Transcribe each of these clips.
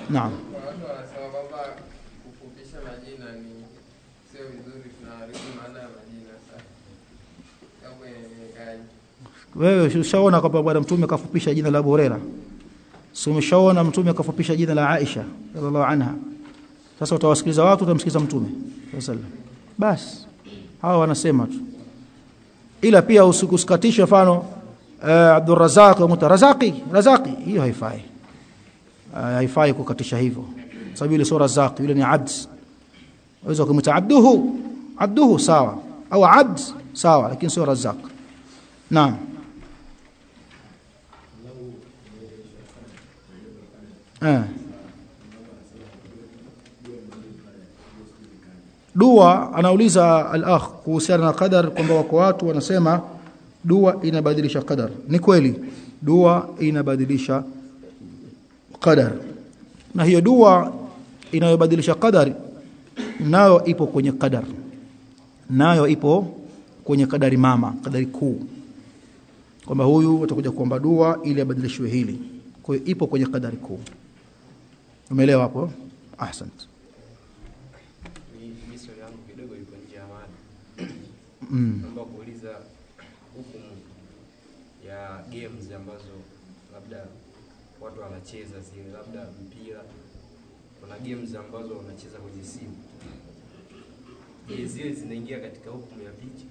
naam Kuna watu wanasema kwamba kufupisha majina ni sio vizuri, tunaharibu maana ya majina. Sasa hapo inaelewekaje? wewe ushaona kwamba bwana mtume kafupisha jina la Abu Huraira si umeshaona mtume kafupisha jina la Aisha radhiallahu anha sasa utawasikiliza watu utamsikiliza mtume sallallahu alaihi wasallam basi hawa wanasema tu ila pia usikuskatishe mfano uh, Abdurrazzaq wa Mutarazaqi Razaqi hiyo haifai uh, haifai kukatisha hivyo sababu ile sio Razaq yule ni abd waweza kumwita abduhu abduhu sawa au abd sawa lakini sio Razaq naam eh dua anauliza al-akh kuhusiana na qadar kwamba wako watu wanasema dua inabadilisha qadar ni kweli dua inabadilisha qadar na hiyo dua inayobadilisha qadar nayo ipo kwenye qadar nayo ipo kwenye kadari mama kadari kuu kwamba huyu atakuja kuomba dua ili abadilishwe hili kwa hiyo ipo kwenye kadari kuu umeelewa hapo ahsante Mimi swali yangu kidogo liko nje ya mada. mm. Naomba kuuliza hukumu ya games ambazo labda watu wanacheza zile, labda mpira. Kuna games ambazo wanacheza kwenye simu. Je, zile zinaingia katika hukumu ya picha?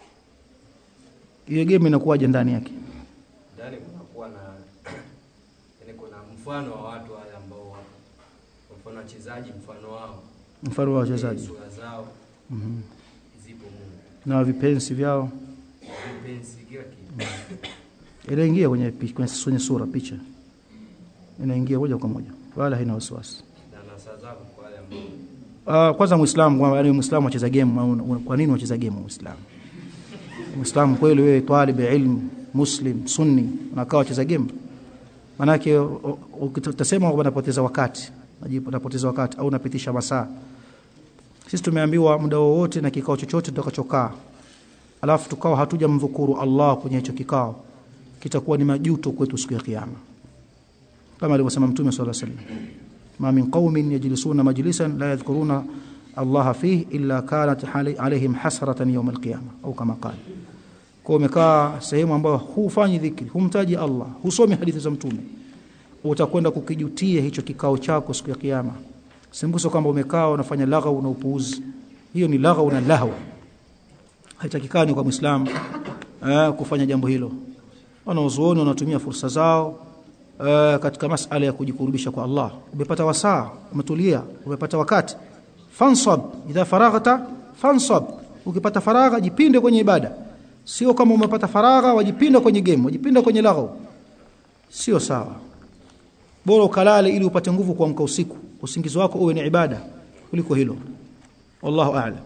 hiyo game inakuwaje ndani yake Ndani kunakuwa na yani, kuna mfano wa watu wale ambao wapo, kwa mfano wachezaji, mfano wao, mfano wa wachezaji sura zao mm zipo Mungu, na vipensi vyao vipenzi, kila kitu. inaingia kwenye pi- kwenye kwenye sura picha inaingia moja kwa moja wala haina wasiwasi na nasa zao kwa wale ambao Uh, kwanza muislamu kwa yani muislamu acheza game au- au- kwa nini wacheza game muislamu muislamu kweli wewe talib ilm muslim sunni unakaa wacheza game manake u- u- utasema kwamba unapoteza wakati Unajipa- unapoteza wakati au unapitisha masaa sisi tumeambiwa muda wowote na kikao chochote tutakachokaa alafu tukawa hatujamdhukuru Allah kwenye hicho kikao kitakuwa ni majuto kwetu siku ya kiyama kama alivyosema mtume sallallahu alaihi wasallam ما من قوم يجلسون مجلسا لا يذكرون الله فيه إلا كانت حالي- عليهم حسرة يوم القيامة أو كما قال kwa umekaa sehemu ambayo hufanyi dhikri humtaji Allah husomi hadithi za mtume utakwenda kukijutia hicho kikao chako siku ya kiyama simbuso kwamba umekaa unafanya laghau na upuuzi hiyo ni laghau na lahau haitakikani kwa muislamu eh, kufanya jambo hilo wanaozuoni wanatumia fursa zao uh, katika masala ya kujikurubisha kwa Allah umepata wasaa umetulia umepata wakati fansab idha faraghta fansab ukipata faragha jipinde kwenye ibada sio kama umepata faragha wajipinde kwenye game wajipinde kwenye laghau sio sawa bora ukalale ili upate nguvu kuamka usiku usingizi wako uwe ni ibada kuliko hilo wallahu a'lam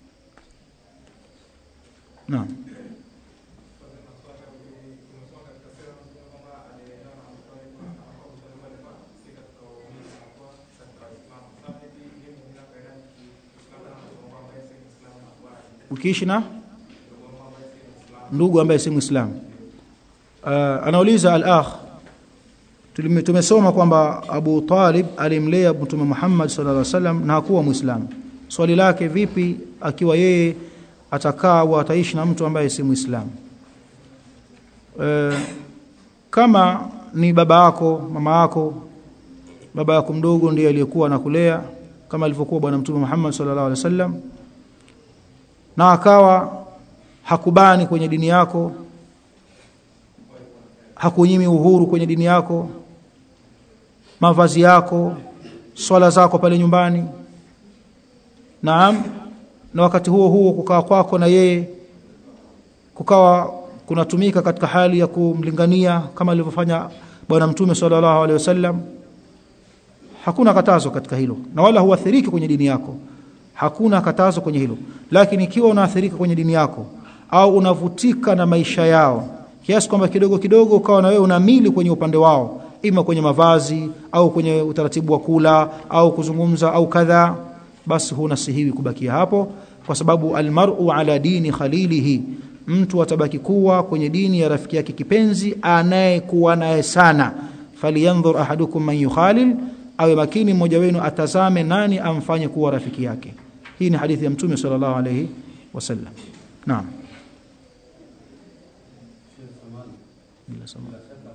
naam ukiishi na ndugu ambaye si muislamu uh, anauliza al-akh Tulime- tumesoma kwamba Abu Talib alimlea Mtume Muhammad sallallahu alaihi wasallam na hakuwa muislamu swali lake vipi akiwa yeye atakaa au ataishi na mtu ambaye si muislamu uh, kama ni baba yako mama yako baba yako mdogo ndiye aliyekuwa anakulea kama alivyokuwa bwana Mtume Muhammad sallallahu alaihi wasallam na akawa hakubani kwenye dini yako hakunyimi uhuru kwenye dini yako mavazi yako swala zako pale nyumbani naam na wakati huo huo kukaa kwako na yeye kukawa kunatumika katika hali ya kumlingania kama alivyofanya bwana mtume sallallahu alaihi wasallam hakuna katazo katika hilo na wala huathiriki kwenye dini yako hakuna katazo kwenye hilo lakini ikiwa unaathirika kwenye dini yako au unavutika na maisha yao kiasi kwamba kidogo kidogo ukawa na wewe unamili kwenye upande wao ima kwenye mavazi au kwenye utaratibu wa kula au kuzungumza au kadha basi hunasihiwi kubakia hapo kwa sababu almar'u ala dini khalilihi mtu atabaki kuwa kwenye dini ya rafiki yake kipenzi anayekuwa naye sana falyanzur ahadukum man yukhalil awe makini mmoja wenu atazame nani amfanye kuwa rafiki yake hii ni hadithi ya mtume sallallahu alayhi wasallam naam bila sama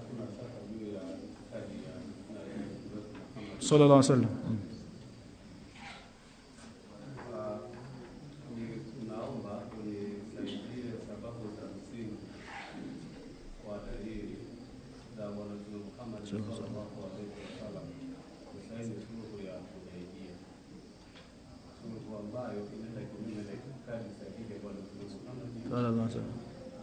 sallallahu alayhi wasallam Mm. naomba unisaidie sababu za msingi wa dalili za Bwana Mtume Muhammad sallallahu alaihi wasallam kusaini suluhu ya Hudaybiyah, suluhu ambayo inaenda kinyume na itikadi sahihi ya Bwana Mtume Muhammad sallallahu alayhi wasallam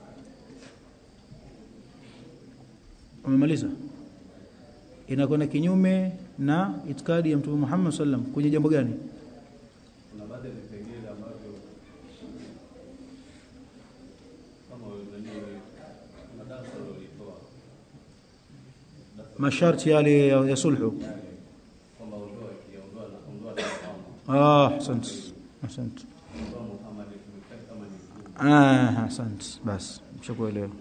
umemaliza inakwenda kinyume na itikadi ya mtume Muhammad sallam kwenye jambo gani kuna baadhi ya vipengele ambavyo kama nani, kuna darasa ulilitoa masharti yale ya, ya sulhu kwamba ondoa kiondoa na ondoa na kwamba ah asante asante ondoa Muhammad tumekata kama ni mkuu ah asante basi mshakuelewa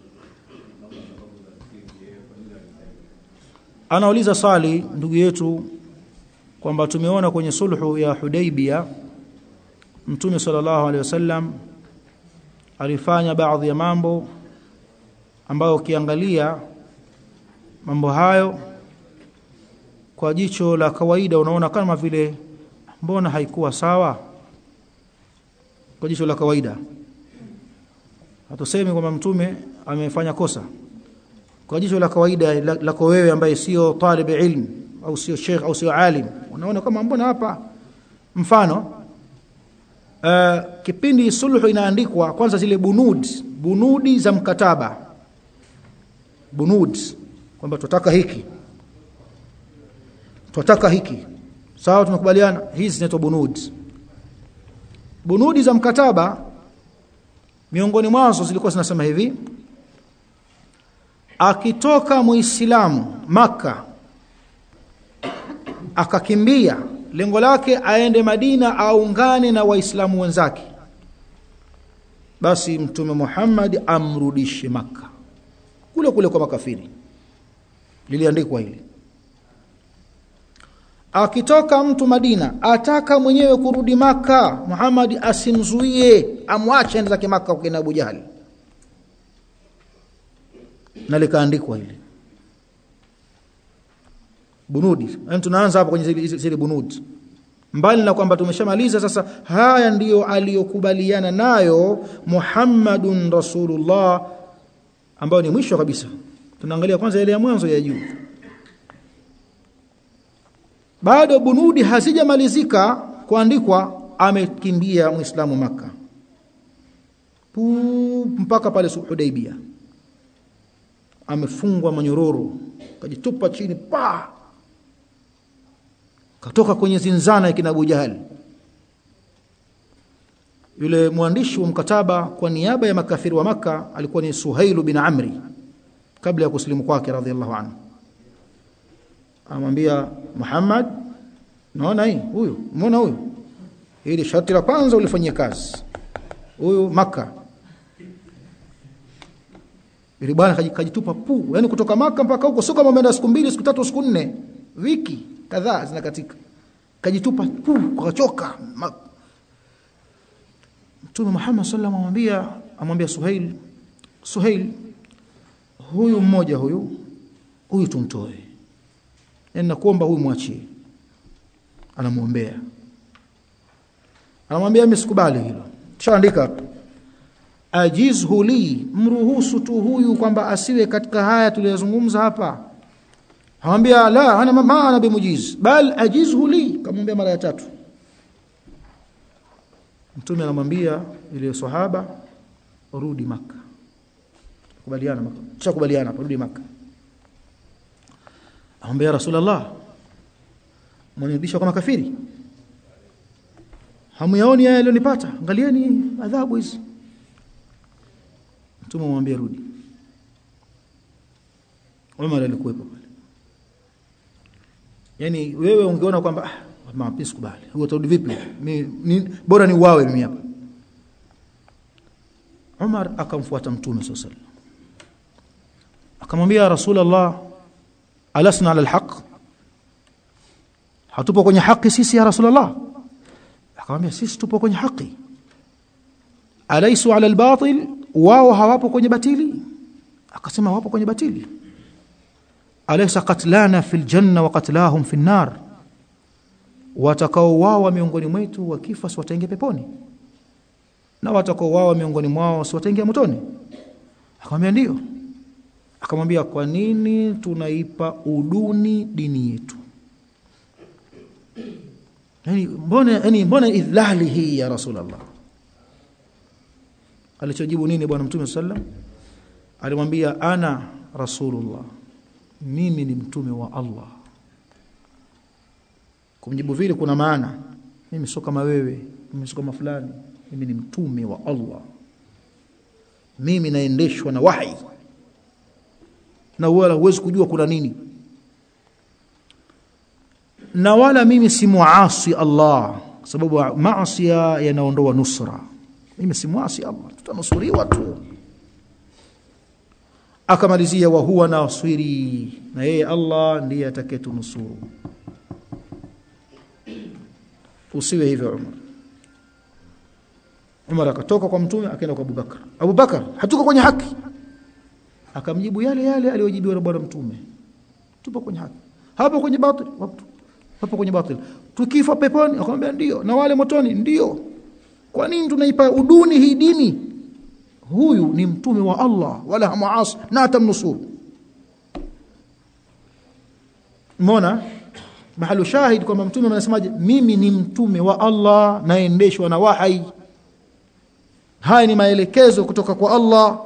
anauliza swali ndugu yetu kwamba tumeona kwenye sulhu ya Hudaybia Mtume sallallahu alaihi wasallam alifanya baadhi ya mambo ambayo ukiangalia mambo hayo kwa jicho la kawaida unaona kama vile mbona haikuwa sawa kwa jicho la kawaida hatusemi kwamba mtume amefanya kosa kwa jicho la kawaida la- lako wewe ambaye sio talib ilm au sio sheikh au sio alim unaona kama mbona hapa mfano uh, kipindi sulhu inaandikwa kwanza zile bunud bunudi za mkataba bunud kwamba tutaka hiki tutaka hiki sawa tumekubaliana hizi zinaitwa bunud bunudi za mkataba miongoni mwazo zilikuwa zinasema hivi akitoka muislamu maka akakimbia lengo lake aende Madina aungane na waislamu wenzake basi mtume Muhammad amrudishe maka kule kule kwa makafiri liliandikwa hili akitoka mtu Madina ataka mwenyewe kurudi maka Muhammad asimzuie amwache ende zake maka kwa Abu Jahali na likaandikwa hili bunudi yani tunaanza hapa kwenye zile, zile bunudi mbali na kwamba tumeshamaliza sasa haya ndiyo aliyokubaliana nayo Muhammadun Rasulullah ambayo ni mwisho kabisa tunaangalia kwanza ile ya mwanzo ya juu bado bunudi hazijamalizika kuandikwa amekimbia muislamu maka Puu, mpaka pale Hudaybiyah amefungwa manyororo kajitupa chini pa katoka kwenye zinzana ya kina Abu Jahal yule mwandishi wa mkataba kwa niaba ya makafiri wa maka alikuwa ni Suhailu bin Amri kabla ya kusilimu kwake radhiallahu anhu amwambia Muhammad naona hii huyu umeona huyu hili sharti la kwanza ulifanyia kazi huyu maka Yule bwana kajitupa pu, yani kutoka maka mpaka huko sio kama umeenda siku mbili, siku tatu, siku nne, wiki kadhaa zinakatika. Kajitupa pu, kachoka. Mtume Muhammad sallallahu alaihi wasallam amwambia amwambia Suhail, Suhail huyu mmoja huyu huyu tumtoe. Yaani nakuomba huyu mwachie. Anamuombea. Anamwambia mimi sikubali hilo. Kishaandika hapo ajizhu li mruhusu tu huyu kwamba asiwe katika haya tuliyozungumza hapa hamwambia la ana maana bimujiz bal ajizhu li kamwambia mara ya tatu mtume anamwambia ile sahaba rudi maka kubaliana maka chakubaliana rudi maka amwambia rasulullah mwanirudisha kwa makafiri hamuyaoni haya yalionipata angalieni adhabu hizi Mtume amwambia rudi. Umar alikuwepo pale. Yaani wewe ungeona kwamba ah mapi sikubali. Huo utarudi vipi? Mimi bora ni uwawe mimi hapa. Umar akamfuata Mtume sallallahu alaihi wasallam. Akamwambia Rasulullah alasna ala alhaq? hatupo kwenye haki sisi ya rasulullah akamwambia sisi tupo kwenye haki alaisu ala albatil wao hawapo kwenye batili akasema wapo kwenye batili alaysa qatlana fil janna wa qatlahum fin nar watakaouawa miongoni mwetu wakifa si wataingia peponi na watakaouawa miongoni mwao si wataingia motoni akamwambia ndio akamwambia kwa nini tunaipa uduni dini yetu yani mbona yani mbona idhlali hii ya rasulullah alichojibu nini bwana mtume sallam alimwambia ana rasulullah mimi ni mtume wa Allah kumjibu vile kuna maana mimi sio kama wewe mimi sio kama fulani mimi ni mtume wa Allah mimi naendeshwa na wahi na wala huwezi kujua kuna nini na wala mimi si muasi Allah sababu maasi yanaondoa nusra mimi si muasi Allah tutanusuriwa tu akamalizia wa huwa nasiri na yeye Allah ndiye atakayetunusuru usiwe hivyo Umar Umar akatoka kwa mtume akaenda kwa Abubakar Abubakar hatuko kwenye haki akamjibu yale yale aliyojibiwa na bwana mtume tupo kwenye haki hapo kwenye batil hapo kwenye batil tukifa peponi akamwambia ndio na wale motoni ndio kwa nini tunaipa uduni hii dini huyu ni mtume wa Allah wala hamuasi na atamnusuru Mbona mahali shahid kwamba mtume anasemaje mimi ni mtume wa Allah naendeshwa na wahai haya ni maelekezo kutoka kwa Allah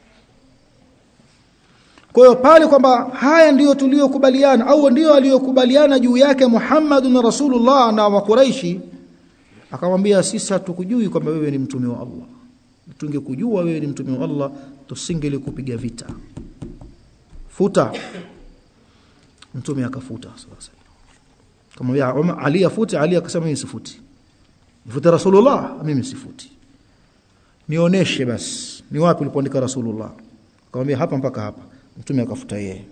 kwa hiyo pale kwamba haya ndiyo tuliyokubaliana au ndiyo aliyokubaliana juu yake Muhammadun Rasulullah na wa Quraishi akamwambia sisi hatukujui kwamba wewe ni mtume wa Allah tungekujua wewe ni mtume wa Allah tusingelikupiga vita futa mtume akafuta sasa kamwambia Ali afute Ali akasema mimi sifuti nifute Rasulullah mimi sifuti nionyeshe basi ni wapi ulipoandika Rasulullah akamwambia hapa mpaka hapa mtume akafuta yeye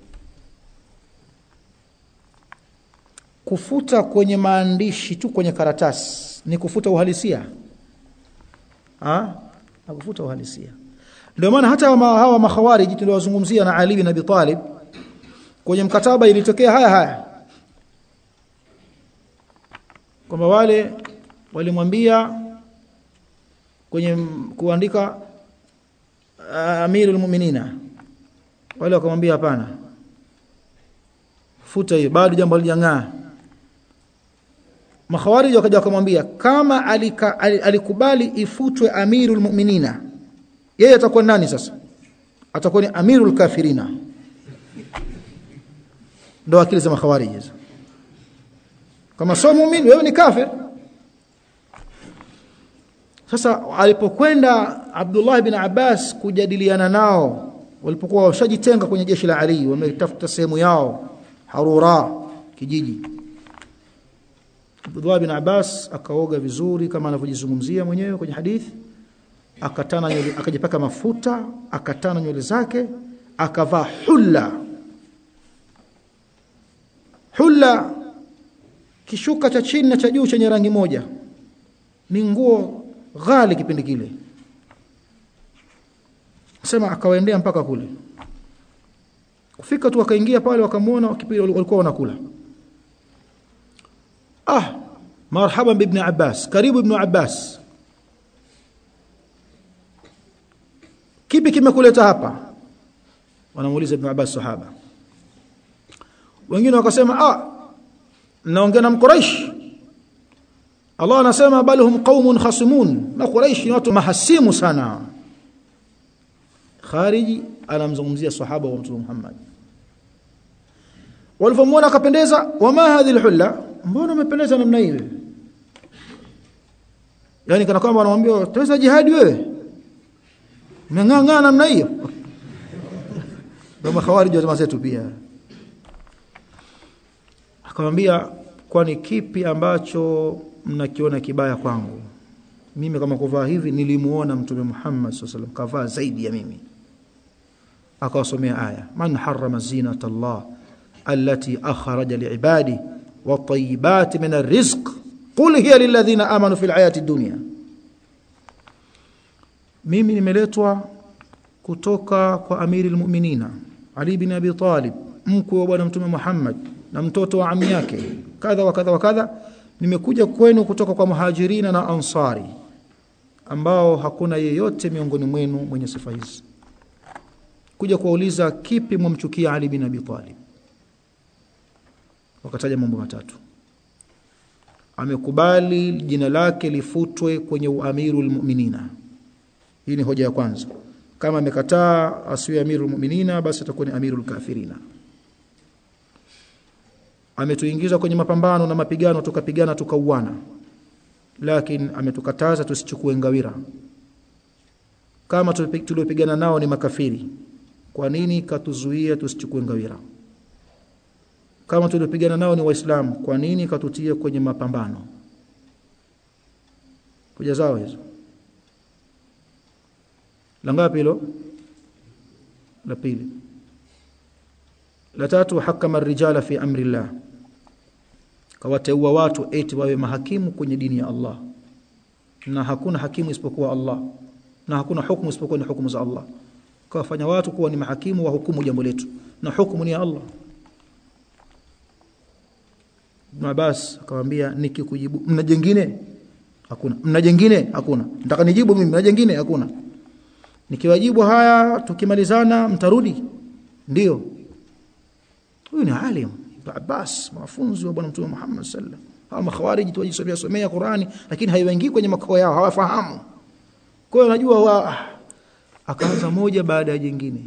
kufuta kwenye maandishi tu kwenye karatasi ni kufuta uhalisia ah akufuta uhalisia ndio maana hata hawa makhawariji tuliowazungumzia na Ali bin Abi Talib kwenye mkataba ilitokea haya haya kwamba wale walimwambia kwenye kuandika uh, Amirul Mu'minina wale wakamwambia hapana futa hiyo bado jambo halijang'aa makhawariji wakaja wakamwambia kama alika, alikubali ifutwe Amirul Mu'minina yeye atakuwa nani sasa atakuwa ni Amirul Kafirina ndo akili za makhawariji hizo kama sio muumini wewe ni kafir sasa alipokwenda Abdullah bin Abbas kujadiliana nao walipokuwa washajitenga kwenye jeshi la Ali wametafuta sehemu yao Harura kijiji Abdullah bin Abbas akaoga vizuri kama anavyojizungumzia mwenyewe kwenye hadithi akatana nywele akajipaka mafuta akatana nywele zake akavaa hulla hulla kishuka cha chini na cha juu chenye rangi moja ni nguo ghali kipindi kile sema akawaendea mpaka kule kufika tu akaingia pale wakamwona kipindi walikuwa wanakula ah marhaban ibn Abbas karibu ibn Abbas kipi kimekuleta hapa wanamuuliza ibn Abbas sahaba wengine wakasema ah naongea na mquraish Allah anasema bal hum qaumun khasimun na quraish ni watu mahasimu sana khariji anamzungumzia sahaba wa mtume Muhammad walipomwona akapendeza wama hadhihi alhulla mbona umependeza namna hiyo yani kana kwamba anamwambia taweza jihadi wewe umeng'ang'ana namna hiyo kama khawarij wa zetu pia akamwambia kwani kipi ambacho mnakiona kibaya kwangu mimi kama kuvaa hivi nilimuona mtume Muhammad sallallahu alaihi wasallam kavaa zaidi ya mimi akawasomea aya man harrama zinata Allah allati akhraja liibadi wat-tayyibati min ar-rizq qul hiya lilladhina amanu fil hayati dunya mimi nimeletwa kutoka kwa amiri almu'minina Ali bin Abi Talib mkwe wa bwana mtume Muhammad na mtoto wa ammi yake kadha wa kadha wa kadha nimekuja kwenu kutoka kwa muhajirina na ansari ambao hakuna yeyote miongoni mwenu mwenye sifa hizi kuja kuwauliza kipi mwamchukia Ali bin Abi Talib wakataja mambo matatu amekubali jina lake lifutwe kwenye uamirul mu'minina hii ni hoja ya kwanza kama amekataa asiwe amirul mu'minina basi atakuwa ni amirul kafirina ametuingiza kwenye mapambano na mapigano tukapigana tukauana lakini ametukataza tusichukue ngawira kama tuliopigana nao ni makafiri kwa nini katuzuia tusichukue ngawira kama tuliopigana nao ni waislamu kwa nini katutia kwenye mapambano kuja zao hizo la ngapi hilo la pili la tatu hakama rijala fi amri llah kawateua watu eti wawe mahakimu kwenye dini ya Allah na hakuna hakimu isipokuwa Allah na hakuna hukumu isipokuwa ni hukumu za Allah kawafanya watu kuwa ni mahakimu wa hukumu jambo letu na hukumu ni ya Allah Ibn Abbas akamwambia nikikujibu mna jengine hakuna mna jengine hakuna nataka nijibu mimi mna jengine hakuna nikiwajibu haya tukimalizana mtarudi ndio huyu ni alim Ibn Abbas mafunzo wa bwana mtume Muhammad sallallahu hawa makhawariji tuwajisomea somea Qurani lakini haiwaingii kwenye makao yao hawafahamu kwa hiyo najua wa akaanza moja baada ya jingine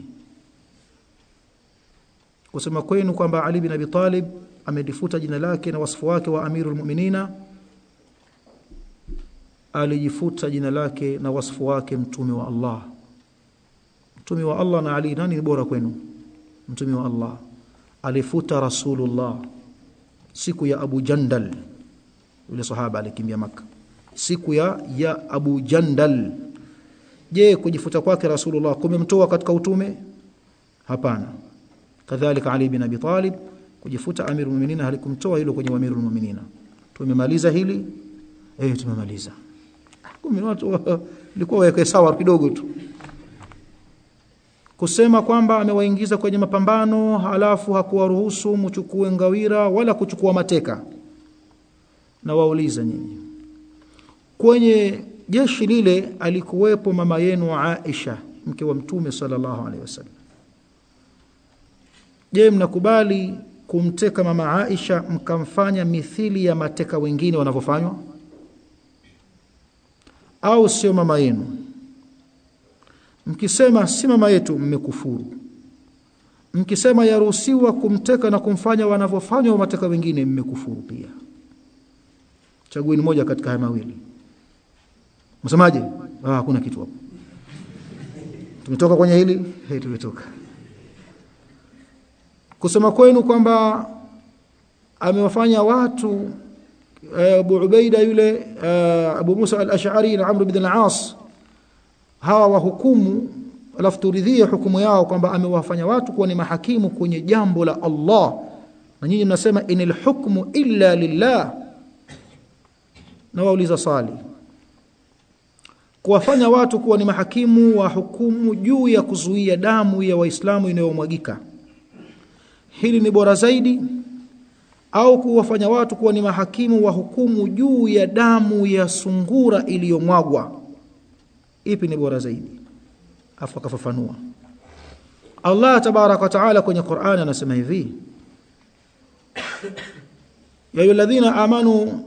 kusema kwenu kwamba Ali bin Abi Talib amedifuta jina lake na wasifu wake wa amirul mu'minina alijifuta jina lake na wasifu wake mtume wa Allah mtume wa Allah na Ali nani ni bora kwenu mtume wa Allah alifuta rasulullah siku ya Abu Jandal yule sahaba alikimbia maka siku ya ya Abu Jandal je kujifuta kwake rasulullah kumemtoa katika utume hapana kadhalika Ali bin Abi Talib kujifuta amirul mu'minin halikumtoa hilo kwenye amirul mu'minin tumemaliza hili eh tumemaliza kumbe watu ilikuwa waweke sawa kidogo tu kusema kwamba amewaingiza kwenye mapambano halafu hakuwaruhusu mchukue ngawira wala kuchukua mateka na wauliza nyinyi kwenye jeshi lile alikuwepo mama yenu Aisha mke wa mtume sallallahu alaihi wasallam je mnakubali kumteka mama Aisha mkamfanya mithili ya mateka wengine wanavyofanywa au sio mama yenu mkisema si mama yetu mmekufuru mkisema yaruhusiwa kumteka na kumfanya wanavyofanywa mateka wengine mmekufuru pia chagueni moja katika haya mawili msemaje ah hakuna kitu hapo tumetoka kwenye hili hey, tumetoka kusema kwenu kwamba amewafanya watu Abu Ubaida yule Abu Musa al-Ash'ari na Amr ibn al-As hawa wahukumu alafu turidhie hukumu yao kwamba amewafanya watu kuwa ni mahakimu kwenye jambo la Allah na nyinyi mnasema inil hukmu illa lillah na wauliza swali kuwafanya watu kuwa ni mahakimu wa hukumu juu ya kuzuia damu ya waislamu inayomwagika hili ni bora zaidi au kuwafanya watu kuwa ni mahakimu wa hukumu juu ya damu ya sungura iliyomwagwa ipi ni bora zaidi afu akafafanua Allah tabarak wa taala kwenye Qur'an anasema hivi ya ayyuhalladhina amanu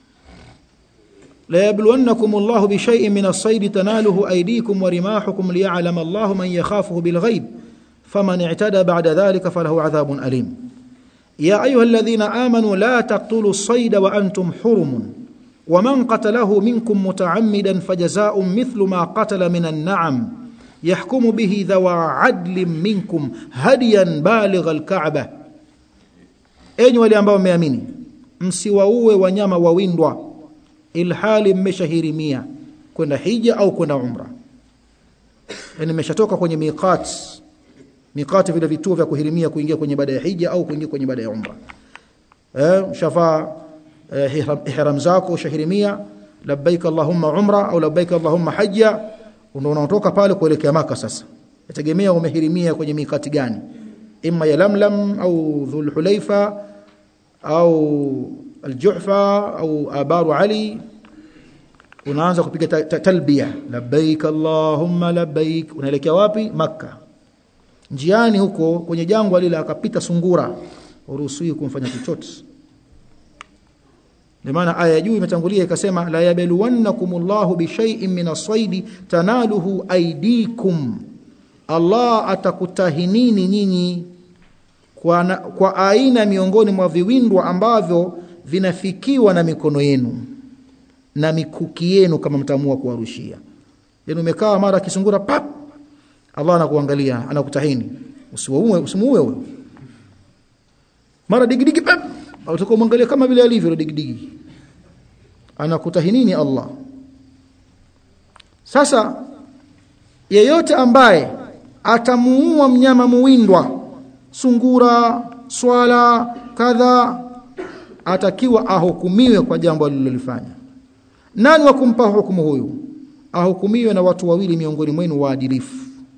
la yabluwannakum Allahu bi shay'in min as-sayd tanaluhu aydikum wa rimahukum liya'lama Allahu man yakhafuhu bil ghaib faman i'tada ba'da dhalika falahu 'adhabun alim يا أيها الذين آمنوا لا تقتلوا الصيد وأنتم حرم ومن قتله منكم متعمدا فجزاء مثل ما قتل من النعم يحكم به ذوى عدل منكم هديا بالغ الكعبة enyi wale ambao mmeamini msiwaue wanyama wawindwa ilhali mmeshahirimia kwenda hija au kwenda umra yani mmeshatoka kwenye miqat miqati vile vituo vya kuhirimia kuingia kwenye ibada ya hija au kuingia kwenye ibada ya umra eh shafaa eh, ihram, ihram zako shahirimia labbaik allahumma umra au labbaik allahumma hajja ndio unaotoka pale kuelekea maka sasa yategemea umehirimia kwenye mikati gani imma ya lamlam au dhul hulaifa au aljuhfa au abaru ali unaanza kupiga ta- ta- talbia labbaik allahumma labbaik unaelekea wapi makka njiani huko kwenye jangwa lile akapita sungura uruhusiwi kumfanya chochote ndio maana aya ya juu imetangulia ikasema la yabluwannakumullahu bishay'in min as-sayd tanaluhu aydikum Allah atakutahinini nyinyi kwa, na, kwa aina miongoni mwa viwindwa ambavyo vinafikiwa na mikono yenu na mikuki yenu kama mtamua kuwarushia yani umekaa mara kisungura pap Allah anakuangalia anakutahini usimuue usimuue wewe mara digidigi pap utakomwangalia kama vile alivyo yule digidigi anakutahinini Allah sasa yeyote ambaye atamuua mnyama muwindwa sungura swala kadha atakiwa ahukumiwe kwa jambo alilolifanya nani wa kumpa hukumu huyu ahukumiwe na watu wawili miongoni mwenu waadilifu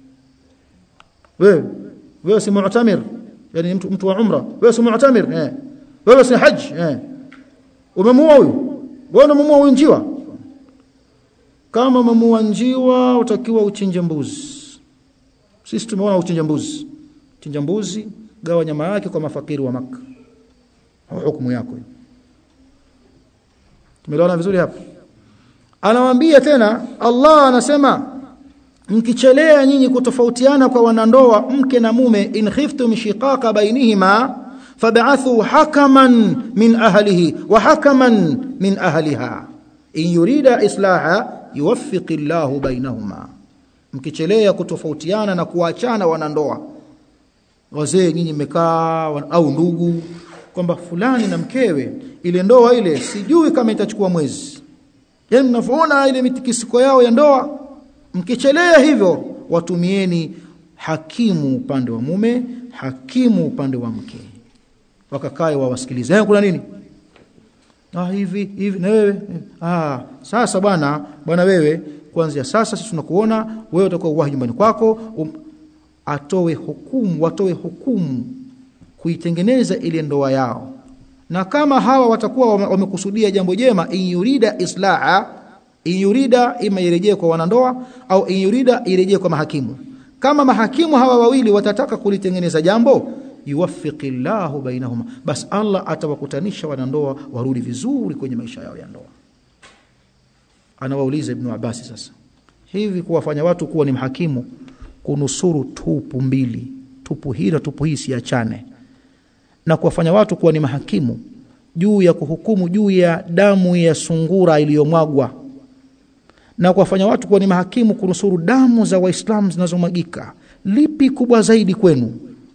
wewe wewe si mu'tamir yani mtu, mtu wa umra wewe si mu'tamir eh wewe si haji eh umemuua huyu wewe unamuua huyu njiwa kama umemuua njiwa utakiwa uchinje mbuzi sisi tumeona uchinje mbuzi chinja mbuzi gawa nyama yake kwa mafakiri wa maka hukumu yako hiyo tumeelewana vizuri hapa anawaambia tena Allah anasema mkichelea nyinyi kutofautiana kwa wanandoa mke na mume in khiftum shiqaqa bainihima fab'athu hakaman min ahlihi wa hakaman min ahliha in yurida islaha yuwaffiq Allahu bainahuma mkichelea kutofautiana na kuachana wanandoa wazee nyinyi mmekaa au ndugu kwamba fulani na mkewe ile ndoa ile sijui kama itachukua mwezi yani mnavyoona ile mitikisiko yao ya ndoa mkichelea hivyo watumieni hakimu upande wa mume hakimu upande wa mke wakakae wawasikilize eh kuna nini ah hivi hivi na wewe ah sasa bwana bwana wewe kuanzia sasa sisi tunakuona wewe utakuwa uwahi nyumbani kwako um, atoe hukumu watoe hukumu kuitengeneza ile ndoa yao na kama hawa watakuwa wamekusudia jambo jema in yurida islaha in yurida ima irejee kwa wanandoa au in yurida irejee kwa mahakimu kama mahakimu hawa wawili watataka kulitengeneza jambo yuwaffiqillahu bainahuma bas Allah atawakutanisha wanandoa warudi vizuri kwenye maisha yao ya ndoa anawauliza ibn Abbas sasa hivi kuwafanya watu kuwa ni mahakimu kunusuru tupu mbili tupu hii na tupu hii siachane na kuwafanya watu kuwa ni mahakimu juu ya kuhukumu juu ya damu ya sungura iliyomwagwa na kuwafanya watu kuwa ni mahakimu kunusuru damu za waislamu zinazomwagika lipi kubwa zaidi kwenu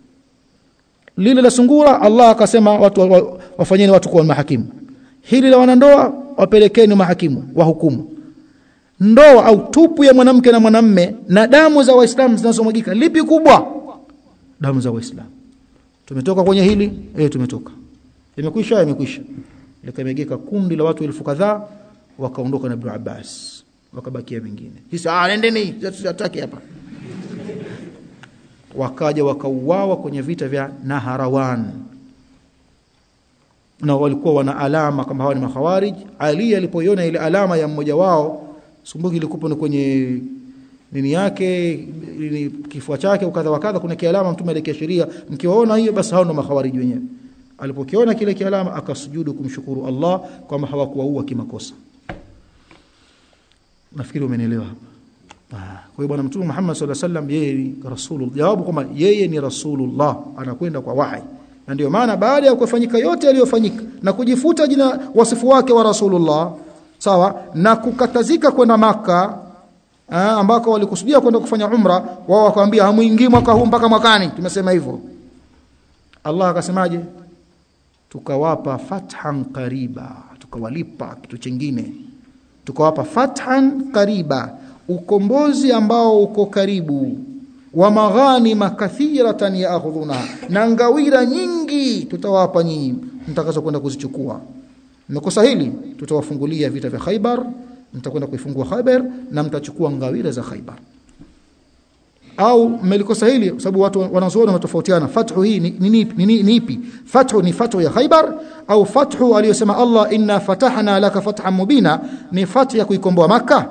lile la sungura Allah akasema watu wa, wafanyeni watu kuwa mahakimu hili la wanandoa wapelekeni mahakimu wahukumu ndoa au tupu ya mwanamke na mwanamme na damu za waislamu zinazomwagika lipi kubwa damu za waislamu tumetoka kwenye hili eh tumetoka imekwisha imekwisha likamegeka kundi la watu elfu kadhaa wakaondoka na Ibn Abbas wakabakia wengine sisi ah nendeni hataki hapa wakaja wakauawa kwenye vita vya Naharawan na walikuwa wana alama kama hawa ni makhawarij Ali alipoiona ile alama ya mmoja wao sumbuki ilikuwa ni kwenye nini yake ni kifua chake ukadha wakadha kuna kialama mtume alikiashiria mkiwaona hiyo basi hao ndo makhawarij wenyewe alipokiona kile kialama akasujudu kumshukuru Allah kwamba hawakuwaua kimakosa nafikiri umenielewa hapa kwa hiyo bwana mtume Muhammad sallallahu alaihi wasallam yeye ni rasulullah jawabu kwamba yeye ni rasulullah anakwenda kwa wahi na ndio maana baada ya kufanyika yote yaliyofanyika na kujifuta jina wasifu wake wa rasulullah sawa na kukatazika kwenda maka aa, ambako walikusudia kwenda kufanya umra wao wakamwambia hamuingii mwaka huu mpaka mwakani tumesema hivyo Allah akasemaje tukawapa fathan qariba tukawalipa kitu chingine tukawapa fathan qariba ukombozi ambao uko karibu wa maghanima kathiratan yaakhudhuna na ngawira nyingi tutawapa nyinyi mtakazo kwenda kuzichukua mmekosa hili tutawafungulia vita vya Khaibar mtakwenda kuifungua Khaibar na mtachukua ngawira za Khaibar au mmelikosa hili kwa sababu watu wanazuoni wanatofautiana fathu hii ni ni, ni, ni, ni ipi fathu ni fathu ya Khaibar au fathu aliyosema Allah inna fatahna laka fathan mubina ni fathu ya kuikomboa maka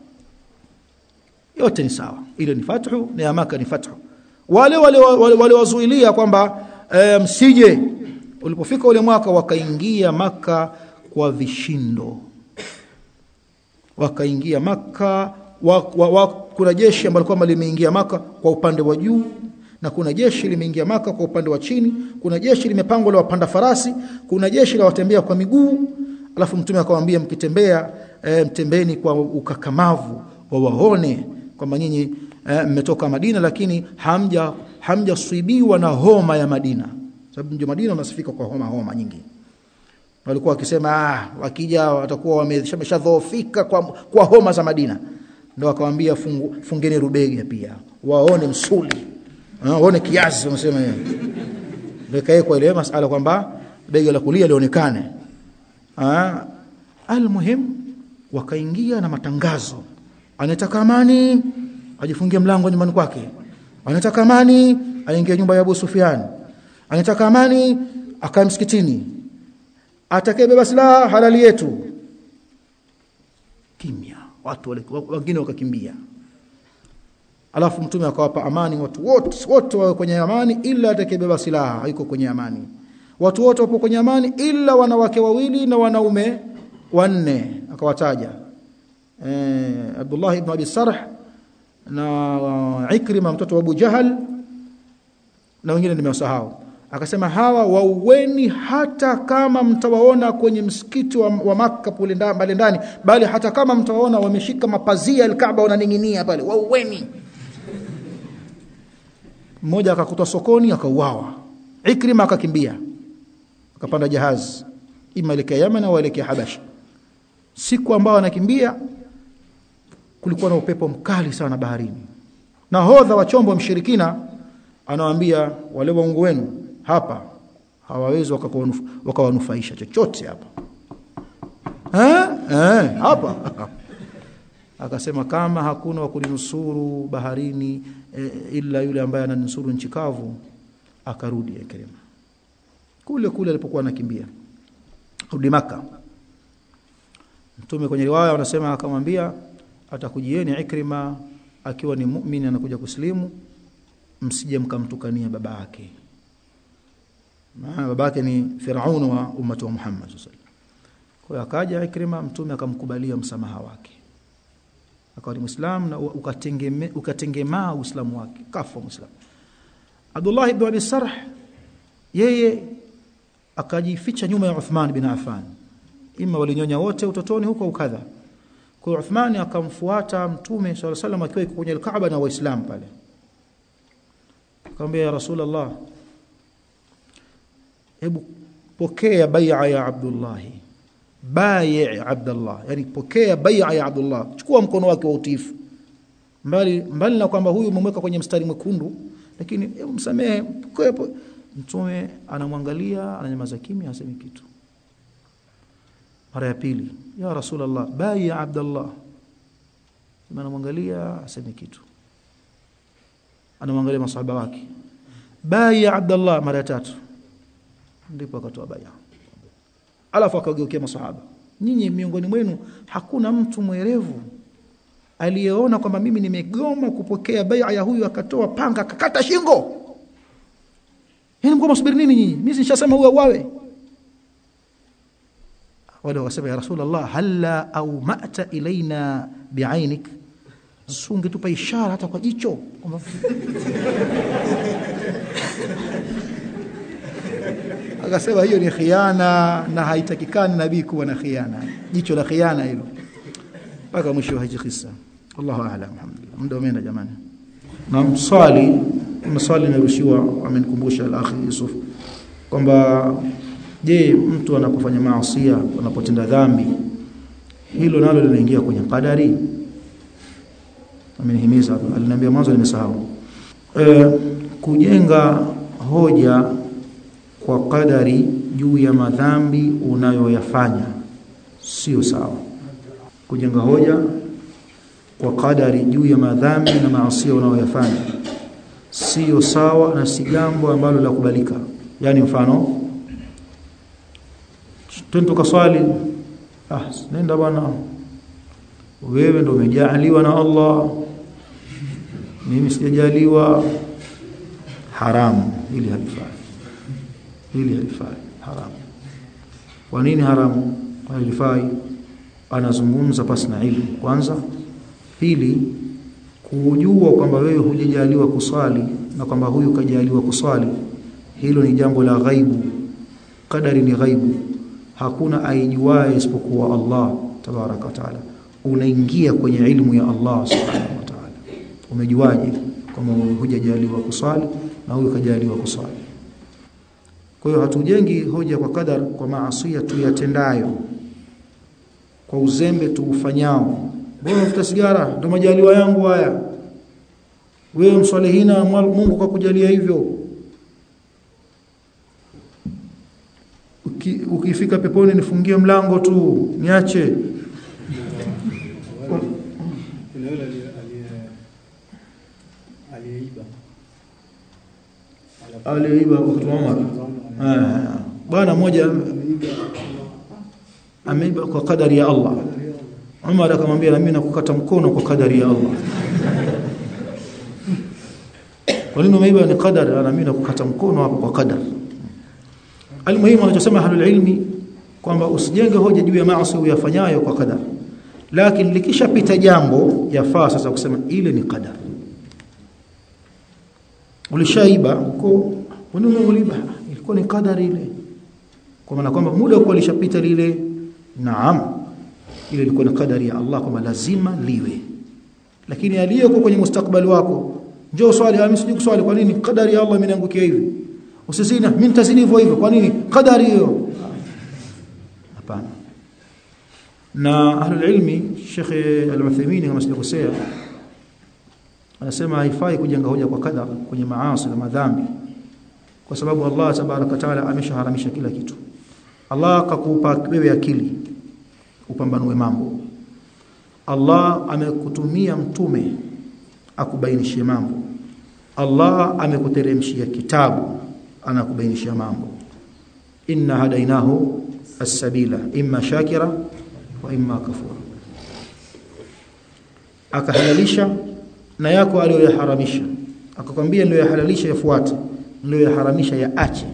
yote ni sawa ile ni fathu na ya maka ni fathu wale wale wale, wale wazuilia kwamba e, msije ulipofika ule mwaka wakaingia maka kwa vishindo wakaingia maka wa, wa, wa, kuna jeshi ambalo kwamba limeingia maka kwa upande wa juu na kuna jeshi limeingia maka kwa upande wa chini kuna jeshi limepangwa la wapanda farasi kuna jeshi la watembea kwa miguu alafu mtume akamwambia mkitembea e, mtembeni kwa ukakamavu wawaone kwamba nyinyi mmetoka e, Madina lakini hamja hamjaswibiwa na homa ya Madina sababu mji Madina unasifika kwa homa homa nyingi walikuwa wakisema ah wakija watakuwa wameshadhoofika kwa, kwa homa za Madina ndio akamwambia fungu, fungeni rubega pia waone msuli waone kiasi wanasema yeye ndio kaekwa ile masala kwamba bega la kulia lionekane ah almuhim wakaingia na matangazo anataka amani ajifungie mlango nyumbani kwake anataka amani aingie nyumba ya Abu Sufyan anataka amani akae msikitini atakayebeba silaha halali yetu kimya watu wengine wakakimbia alafu mtume akawapa amani watu wote wote wawe kwenye amani ila atakayebeba silaha haiko kwenye amani watu wote wapo kwenye amani ila wanawake wawili na wanaume wanne akawataja eh, Abdullah ibn Abi Sarh na Ikrima mtoto wa Abu Jahal na wengine nimewasahau akasema hawa wauweni hata kama mtawaona kwenye msikiti wa, wa Makka pale ndani ndani bali hata kama mtawaona wameshika mapazia al-Kaaba wananing'inia pale wauweni mmoja akakutwa sokoni akauawa Ikrima akakimbia akapanda jahazi ima elekea Yemen au elekea Habasha siku ambao anakimbia kulikuwa na upepo mkali sana baharini nahodha wa chombo mshirikina anawaambia wale waungu wenu hapa hawawezi wakawanufaisha chochote hapa eh eh hapa akasema kama hakuna wa kulinusuru baharini e, ila yule ambaye ananusuru nchi kavu akarudi Ikrima kule kule alipokuwa anakimbia rudi maka mtume kwenye riwaya wanasema akamwambia atakujieni Ikrima akiwa ni muumini anakuja kuslimu msije mkamtukania baba yake maana baba yake ni Firaun wa ummati wa Muhammad sallallahu alaihi kwa akaja Ikrima mtume akamkubalia msamaha wake akawa ni Muislam na ukatengema ukatengemaa Uislamu wake kafa Muislam Abdullah ibn Abi Sarh yeye akajificha nyuma ya Uthman bin Affan ima walinyonya wote utotoni huko ukadha kwa hiyo Uthman akamfuata mtume sallallahu alaihi wasallam akiwa kwenye al-Kaaba na waislamu pale akamwambia ya Rasulullah hebu pokea bai'a ya Abdullah bai' Abdullah yani pokea bai'a ya Abdullah chukua mkono wake wa utiifu mbali mbali na kwamba huyu umemweka kwenye mstari mwekundu lakini hebu msamehe mtume anamwangalia ananyamaza kimya hasemi kitu mara ya pili ya Rasulullah bai ya Abdullah anamwangalia asemi kitu anamwangalia masahaba wake bai ya Abdullah mara ya tatu ndipo akatoa baya alafu akageukia masahaba nyinyi miongoni mwenu hakuna mtu mwerevu aliyeona kwamba mimi nimegoma kupokea bai'a ya huyu akatoa panga akakata shingo yani mko msubiri nini nyinyi mimi nishasema huyo wawe wale wakasema ya rasulullah halla au ma'ta ilaina bi'ainik sunge tupa ishara hata kwa jicho akasema hiyo ni khiana na haitakikani nabii kuwa na khiana jicho la khiana hilo mpaka mwisho wa hizi kisa Allahu a'lam alhamdulillah muda umeenda jamani na mswali maswali nimerushiwa amenikumbusha al-akhi Yusuf kwamba je mtu anapofanya maasi anapotenda dhambi hilo nalo linaingia kwenye qadari amenihimiza aliniambia mwanzo nimesahau e, kujenga hoja kwa qadari juu ya madhambi unayoyafanya sio sawa kujenga hoja kwa kadari juu ya madhambi na maasi unayoyafanya sio sawa na si jambo ambalo la kubalika yani mfano twende tukaswali ah nenda bwana wewe ndio umejaliwa na Allah mimi sijajaliwa haramu ili halifai ili halifai haramu kwa nini haramu halifai anazungumza pasi na ilmu kwanza pili kujua kwamba wewe hujajaliwa kuswali na kwamba huyu kajaliwa kuswali hilo ni jambo la ghaibu kadari ni ghaibu hakuna aijuaye isipokuwa Allah tabaraka wa taala unaingia kwenye ilmu ya Allah subhanahu wa ta'ala umejuaje kama hujajaliwa kuswali na huyu kajaliwa kuswali kwa hiyo hatujengi hoja kwa kadar kwa maasiya tuyatendayo kwa uzembe tuufanyao mbona unafuta sigara ndio majaliwa yangu haya wewe mswalihina Mungu kwa kujalia hivyo Uki, ukifika peponi nifungie mlango tu niache kuna yule aliyeiba aliyeiba wakati wa Umar bwana mmoja ameiba kwa kadari ya Allah Umar akamwambia na mimi nakukata mkono kwa kadari ya Allah kwa nini umeiba ni kadari na mimi nakukata mkono hapo kwa kadari almuhimu anachosema ahlul ilmi kwamba usijenge hoja juu ya maasi uyafanyayo kwa kadari lakini likishapita jambo yafaa sasa kusema ile ni kadari ulishaiba huko nini uliba ilikuwa ni kadari ile kwa maana kwamba muda uko ulishapita lile naam ile ilikuwa ni kadari ya Allah kwamba lazima liwe lakini aliyeko kwenye mustakbali wako njoo swali mimi sijui kuswali kwa nini kadari ya Allah imeniangukia hivi usizina mimi nitazini hivyo hivyo kwa nini kadari hiyo hapana na ahlul ilmi Sheikh Al-Uthaymeen kama sijakosea anasema haifai kujenga hoja kwa kadar kwenye maasi na madhambi kwa sababu Allah tabaraka taala ameshaharamisha kila kitu Allah akakupa wewe akili upambanue mambo Allah amekutumia mtume akubainishie mambo Allah amekuteremshia kitabu anakubainishia mambo inna hadainahu as-sabila imma shakira wa imma kafura akahalalisha na yako aliyoyaharamisha akakwambia ndio yahalalisha yafuate ndio yaharamisha yaache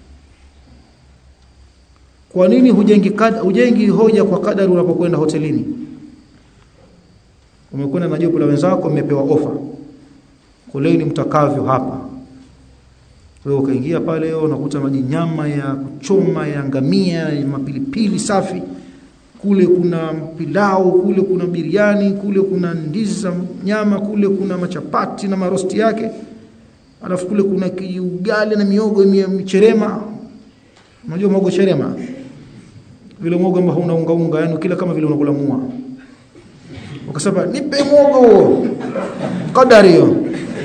kwa nini hujengi kad, hujengi hoja kwa kadari unapokwenda hotelini umekwenda na jopo la wenzako mmepewa ofa kuleni mtakavyo hapa wewe ukaingia pale unakuta maji nyama ya kuchoma ya ngamia ya mapilipili safi kule kuna pilau kule kuna biriani kule kuna ndizi za nyama kule kuna machapati na marosti yake alafu kule kuna kiugali na miogo micherema unajua mwogo cherema vile mwogo ambao una unga unga yani kila kama vile unakula mua ukasema nipe mwogo huo kadari hiyo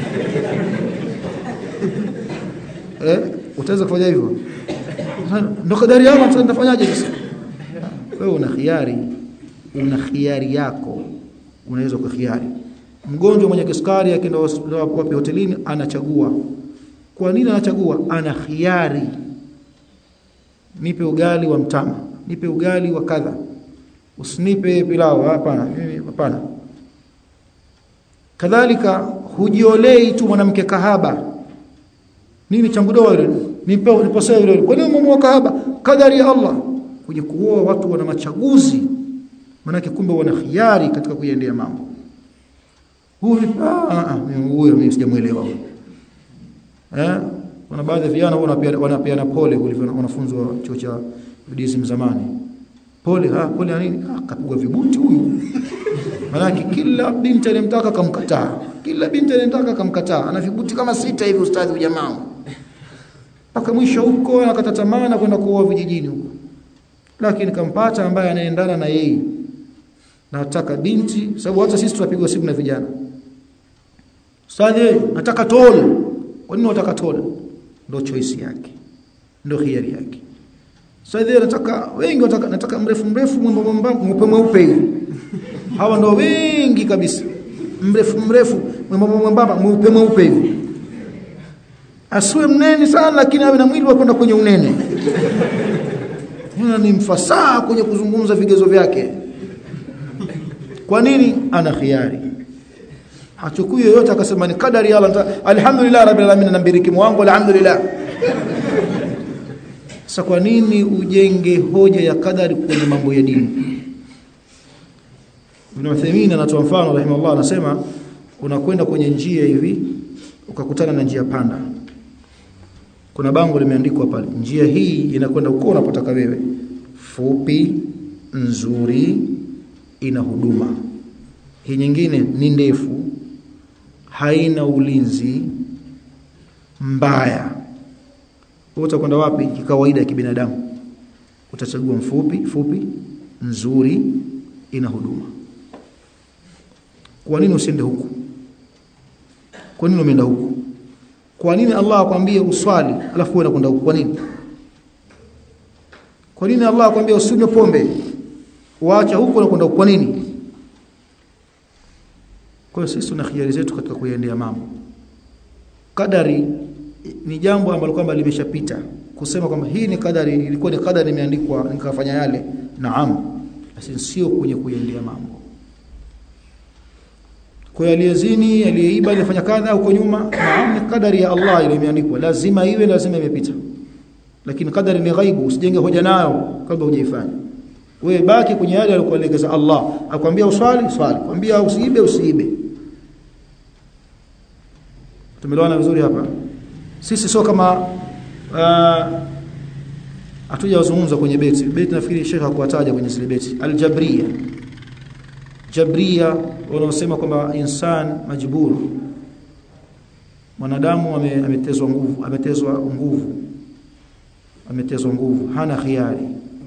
eh utaweza kufanya hivyo ndo kadari yangu sasa nitafanyaje sasa wewe una khiari una khiari yako unaweza ukakhiari mgonjwa mwenye kisukari akienda wapi hotelini anachagua kwa nini anachagua ana khiari nipe ugali wa mtama nipe ugali wa kadha usinipe pilau hapana mimi hapana kadhalika hujiolei tu mwanamke kahaba nini changu doa ile nipe niposea ile kwa nini mume kahaba kadari ya Allah kwenye kuoa watu wana machaguzi manake kumbe wana khiari katika kuiendea mambo huyu ah huyo mimi sijamuelewa huyo eh kuna baadhi ya vijana wanapeana pole kulivyo wanafunzi wa chuo cha Buddhism zamani pole ha pole nini akapigwa vibuti huyu manake kila binti alimtaka kamkataa kila binti alimtaka kamkataa ana vibuti kama sita hivi ustadhi jamaa mpaka mwisho huko anakata tamaa na kwenda kuoa vijijini huko lakini kampata ambaye anaendana na yeye nataka binti sababu hata sisi tunapigwa simu na vijana ustadhi nataka tol kwa nini unataka tol ndio choice yake ndio hiari yake sasa hivi nataka wengi wataka nataka mrefu mrefu mwembamba mweupe mweupe hivi hawa ndio wengi kabisa mrefu mrefu mwembamba mwembamba mweupe mweupe hivi asiwe mnene sana lakini awe na mwili wa kwenda kwenye unene Huyo ni mfasaha kwenye kuzungumza vigezo vyake kwa nini ana khiari hachukui yoyote akasema ni kadari ya Allah alhamdulillah rabbil alamin na mbiriki wangu alhamdulillah sasa kwa nini ujenge hoja ya kadari kwenye mambo ya dini Ibn Uthaymeen anatoa mfano rahimahullah anasema unakwenda kwenye njia hivi ukakutana na njia panda kuna bango limeandikwa pale njia hii inakwenda uko unapotaka wewe fupi nzuri ina huduma hii nyingine ni ndefu haina ulinzi mbaya wewe utakwenda wapi kikawaida ya kibinadamu utachagua mfupi fupi nzuri ina huduma kwa nini usiende huku kwa nini umeenda huku kwa nini Allah akwambie uswali alafu wewe unakwenda huku kwa nini kwa nini Allah akwambia usinywe pombe waacha huku unakwenda huku kwa nini kwa hiyo sisi tuna khiari zetu katika kuendea mambo kadari ni jambo ambalo kwamba limeshapita kusema kwamba hii ni kadari ilikuwa ni kadari imeandikwa nikafanya yale naam basi sio kwenye kuendea mambo kwa hiyo aliyezini aliyeiba alifanya kadha huko nyuma naam ni kadari ya Allah ile imeandikwa lazima iwe lazima imepita lakini kadari ni ghaibu usijenge hoja nayo kabla hujaifanya wewe baki kwenye yale alikuelekeza Allah akwambia uswali swali kwambia usiibe usiibe tumeelewana vizuri hapa sisi sio kama hatujazungumza kwenye beti beti nafikiri Sheikh hakuwataja kwenye zile beti aljabria jabria wanaosema kwamba insan majbur mwanadamu ametezwa nguvu ametezwa nguvu ametezwa nguvu hana khiari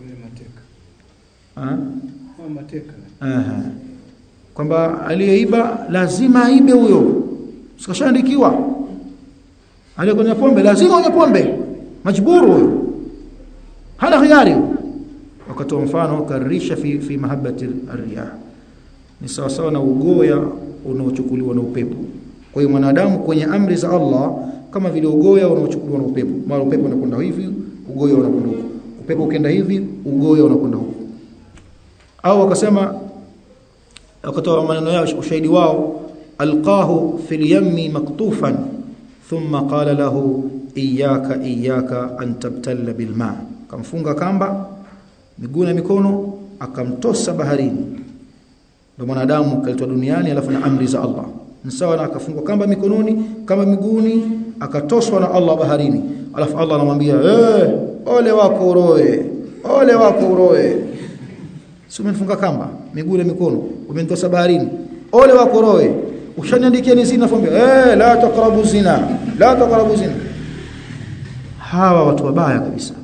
ha? Aha. kwamba aliyeiba lazima aibe huyo sikashaandikiwa aliyekunywa pombe lazima unywe pombe majburu huyo hana khiari wakatoa mfano karisha fi, fi mahabbati arriyah ni sawa sawa na ugoya unaochukuliwa na upepo kwa hiyo mwanadamu kwenye amri za Allah kama vile ugoya unaochukuliwa na upepo mara upepo unakwenda hivi ugoya unakwenda huko upepo ukenda hivi ugoya unakwenda huko au wakasema wakatoa maneno yao ushahidi wao alqahu fil yammi maktufan thumma qala lahu iyyaka iyyaka an tabtalla bil ma kamfunga kamba miguu na mikono akamtosa baharini ndio mwanadamu kaletwa duniani alafu na amri za Allah ni sawa na akafungwa kamba mikononi kama miguuni akatoswa na Allah baharini alafu Allah anamwambia eh ole wako uroe ole wako uroe si umenifunga kamba miguu na mikono umenitosa baharini ole wako uroe ushaniandikia ni zina fombe eh la taqrabu zina la taqrabu zina hawa watu wabaya kabisa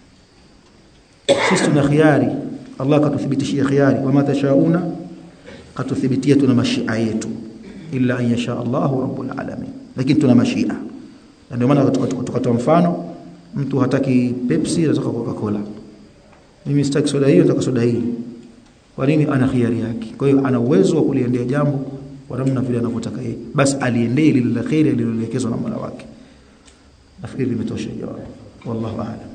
sisi tuna khiari Allah katuthibitishia khiari wama tashauna katuthibitia tuna mashia yetu illa an yasha Allahu rabbul alamin lakini tuna mashia na ndio maana tukatoa mfano mtu hataki Pepsi anataka Coca-Cola mimi sitaki soda hiyo nataka soda hii kwa nini ana khiari yake kwa hiyo ana uwezo wa kuliendea jambo kwa namna vile anavyotaka yeye basi aliendee lile la khairi aliloelekezwa na Mola wake nafikiri limetosha jawabu wallahu a'lam